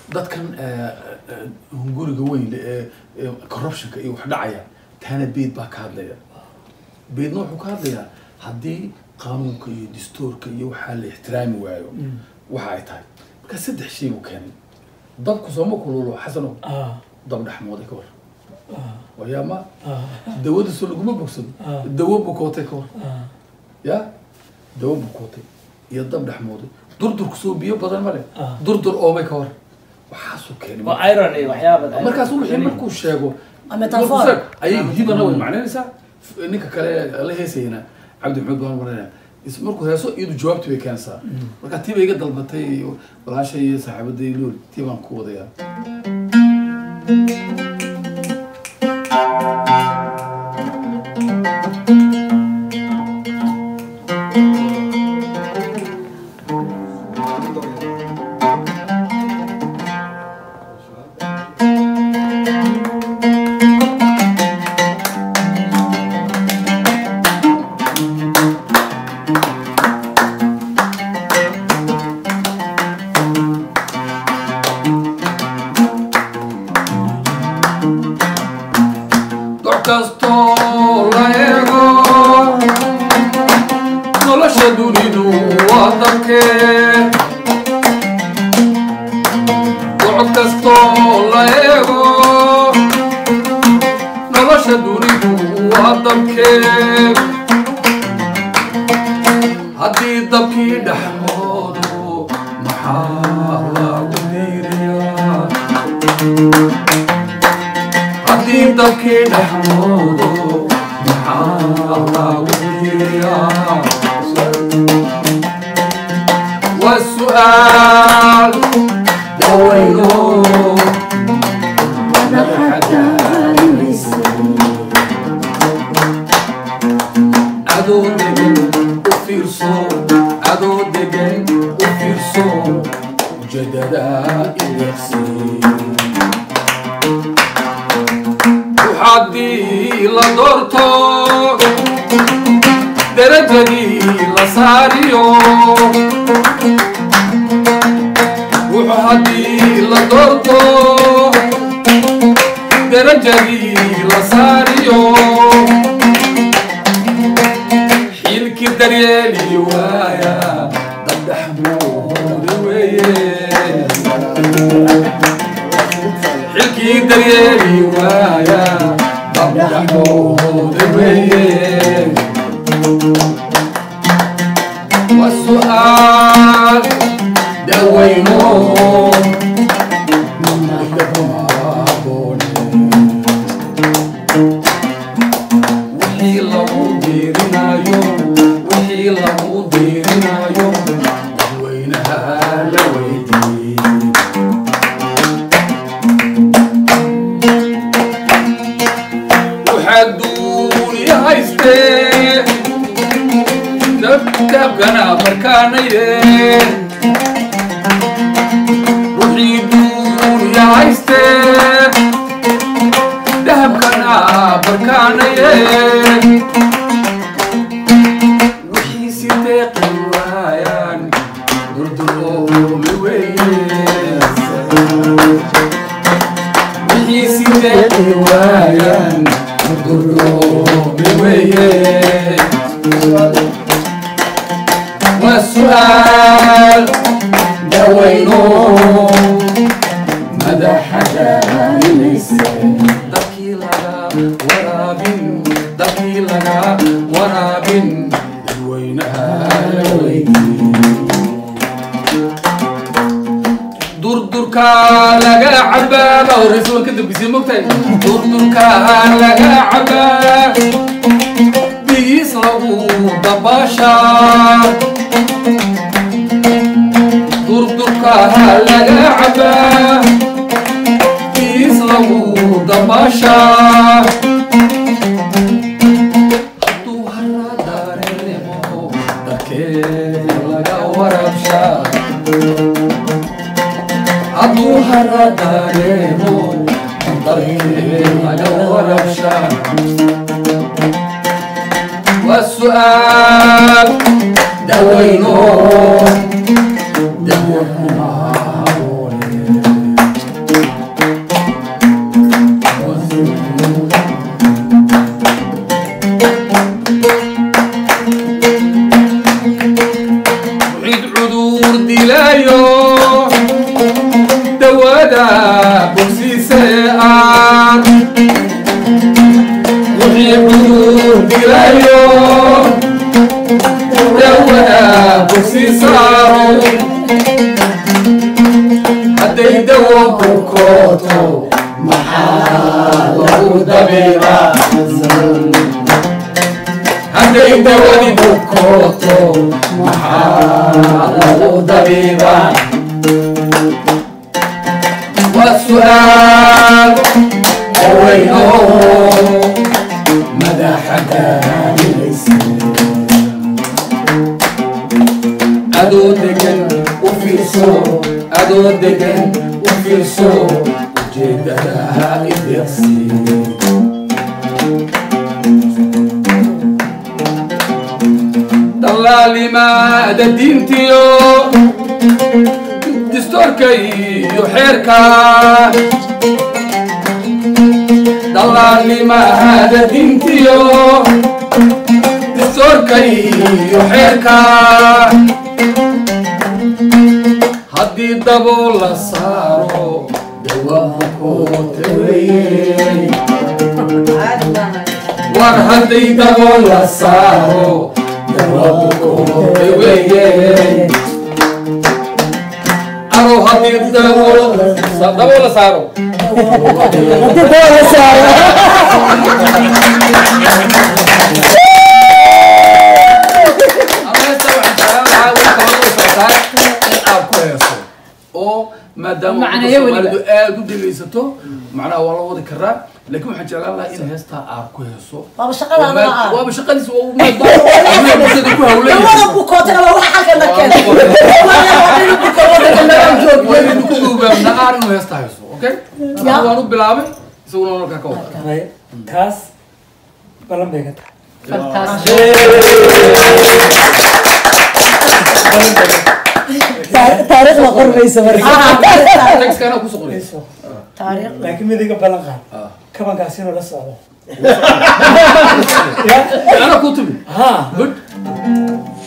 dadkan eh, eh, hunguriga weyn leh ee ee corruptionka iyo wax dhacaya taana beed baa ka hadlaya beedna wuxuu ka hadlayaa haddii qaanuunka iyo dastuurka iyo waxaa la ixtiraami waayo waxa ay tahay marka saddex shay buu keenay dabku sooma kululo xasano ah dab dhexmooday ka war ah wayaama ah dawada soo laguma bogsado Ah. dawo bukootay ka war ah ya dawo bukootay iyo dab dhexmooday durdurku soo biyo badan ma leh Ah. durdur oomay ka war waxaasuu keenay waa iron iyo waxyaaba markaas wixii markuu sheego Waa metaphor. markuu sheego, ayay hibana way macnaynaysaa F- ninka kale la heesayna cabdi maxamed baan maranaya is markuu heeso iyadu jawaabti bay keenaysaa marka tii bay iga dalbatay walaashay iyo saaxiibaday lool tii baan ku wadayaa doc kastoo la eego nolosha dunidu waa dalkee doc kastoo la eego nolosha dunidu waa dalkee haddii dabkii dhexmoodo maxaa lagu diiriyaa haddii dabkii dhexmoodo maxaa lagu diiriyaa waa su'aal dawayno adoo degan u fiirso adoo degan u fiirso ujeedada iweeqsi haddii la doorto darajadii la saariyo wuxuu haddii la doorto darajadii la saariyo xilkii daryeeli waaya dabdhaxmoodi weeye xilkii daryeeli waaya dabdhaxmoodi weeye waa su'aal dawayno wixii lagu diirinayo wixii lagu diirinayo dadweynaha la weydiiyey waxaa duuniya haystee dabkana markaanaye wixii duuniya haystee dahabkana barkaanaye wixii si deeqi waayaan durduroomi weeye wixii si deeqi waayaan durduroomi weeye waa su'aal dawayno madaxa daalinayse dadkii laga waraabin dadkii laga waraabin dadweynaha la weydiiyey durdurka laga cabaaba horeysa ka dambisay mogtahay durdurka laga cabaa biyiis lagu dabaashaa durdurka laga cabaa biyiis lagu dabaashaa hadduu hara dareemo darkeed laga warabshaa hadduu hara dareemo darkeed laga warabshaa waa su'aal dawayno dawo kuma haboone dawada bogsiisee aan wixii cudur dilayo dawada bogsiisaaro hadday dawo bukooto maxaa lagu dabiibaa hadday dawadi bukooto maxaa lagu dabiibaa waa su'aal haweyno madaxa daaminaysa adoo degan u fiirso adoo degan u fiirso ujeedada ideeqsi dallaalimaada diintiyo distoorka iyo xeerka dallaalimaada diintiyo distoorka iyo xeerka haddii dabo la saaro dawabukoota weye war hadday dabo la saaro dawabukoota weye aro haddii dabo dabo la saaro oo maadaama Macnayo ummadda weliba. soomaalidu aada u dhegaysato macnaha waa la wadi karaa laakiin waxaan jeclaan lahaa in heestaa aad ku heeso waaba shaqadaada Waa- ah waaba shaqadiisa waa maadaama bulshada ku hawlan dawada bukootana waa wax halkan la keenay waynu ku duubaabna aar inuu heestaa hayso okay Anigu waan u bilaabay isaguna markaa ka wada taas balan bay ka tahay taariikhda qormaysa marka textkana kusoo qoraysa taariikh laakiin midiga balan qaad Ah. kabankaas inuu la socdo ana ku timi ha good